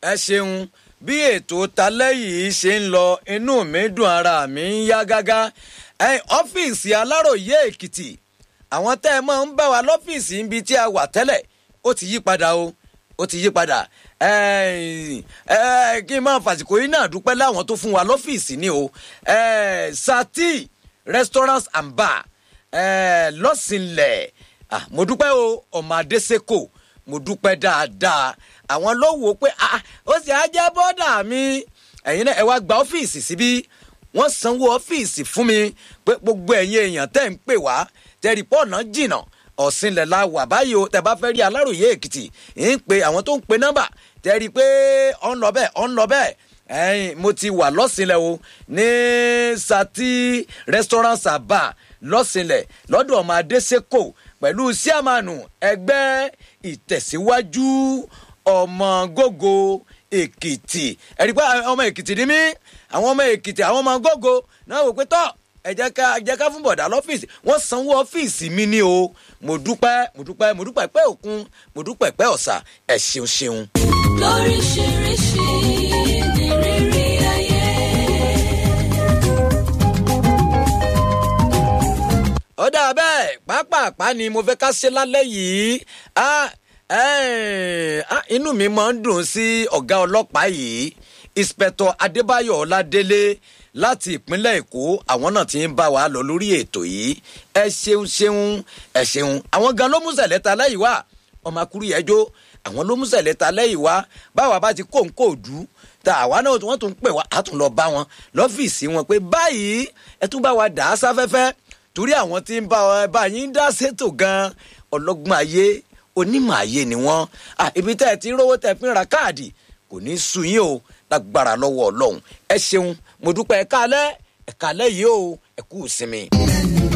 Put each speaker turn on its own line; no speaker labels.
ẹ ṣeun bí ètò talẹ́ yìí ṣe ń lọ inú mi dùn ara mi ń yá gágá ẹ̀yin ọ́fíìsì aláròye èkìtì àwọn tẹ́ ẹ máa ń bá wa lọ́fíìsì níbi tí a wà tẹ́lẹ̀ ó ti yí padà o ó ti yí padà ẹ̀ẹ́n, ẹ̀ẹ́, kí n máa fàsìkò yìí náà dúpẹ́ láwọn tó fún wa lọ́fíìsì ni o ẹ̀ẹ́, sati restaurants and bar ẹ̀ẹ́, lọ́sìnlẹ̀ ah, mo dúpẹ́ o ọmọ adésèkò mo dúpẹ́ dáadáa àwọn ló wò ó pé ah, ó sì á jẹ́ bọ́dà mi ẹ̀yin náà ẹ wá gba ọ́fíìsì síbí wọ́n sanwó ọ́fíìsì fún mi pé gbogbo ẹ̀yin èèyàn tẹ́ ń pè wá tẹ́rì pọ́ọ̀nà jìnnà ọ̀sìnlẹ̀ la wà báyìí o tẹ́ bá fẹ́ rí aláròye èkìtì ń pe àwọn tó ń pe nọ́mbà tẹ́rì pé ọ̀ ń lọ bẹ́ẹ̀ ọ̀ ń lọ bẹ́ẹ̀ ẹ̀yin mo ti wà lọ́sìnlẹ̀ o ní sati restaurant saba lọ́sìnlẹ̀ lọ́dọ̀ ọmọ adésèkò pẹ̀lú síàmánù ẹgbẹ́ ìtẹ̀síwájú ọmọ gógó èkìtì ẹ̀rí pé ọmọ èkìtì ni mí àwọn ọmọ èkìtì àwọn ọmọ gógó náà wò pé tọ́ ẹ jẹ́ ká ẹ jẹ́ ká fún bọ̀dá lọ́fíìsì wọ́n sanwó ọ́fíìsì mi ní o mo dúpẹ́ mo dúpẹ́ mo dúpẹ́ pẹ́ òkun mo dúpẹ́ pẹ́ ọ̀sà ẹ̀ ṣeun ṣeun.
lóríṣiríṣi ní rírí ayé.
ó dà bẹ́ẹ̀ pápápá ni mo fẹ́ ká ṣe lálẹ́ yìí Ah, eh, ah, inú mi máa ń dùn sí ọ̀gá ọlọ́pàá yìí inspector adébáyọ̀ ọládélé láti ìpínlẹ̀ èkó àwọn náà ti ń bá wa lọ lórí ètò yìí ẹ ṣeun ṣeun ẹ ṣeun àwọn gan ló mú sẹ̀lẹ̀ ta lẹ́yìn wá ọmọ akúrú yẹn jó àwọn ló mú sẹ̀lẹ̀ ta lẹ́yìn wá báwa bá ti kó nǹkó dù ta àwa náà wọ́n tún pè wá a tún lọ bá wọn lọ́fíìsì wọn pé báyìí ẹ tún bá wa dà á sáfẹ́fẹ́ torí àwọn tí ń bá ọ bá yín dá ṣètò gan ọlọ́gbọ́n ayé onímọ̀ ayé ni wọ́n à ibi tẹ́ ẹ ti ń rówó tẹ́ ẹ fi ń ra káàdì kò ní í sú yín o lágbára lọ́wọ́ ọlọ́run ẹ ṣeun mo dúpẹ́ ẹ kálẹ́ ẹ kálẹ́ yìí o ẹ kú ìsinmi.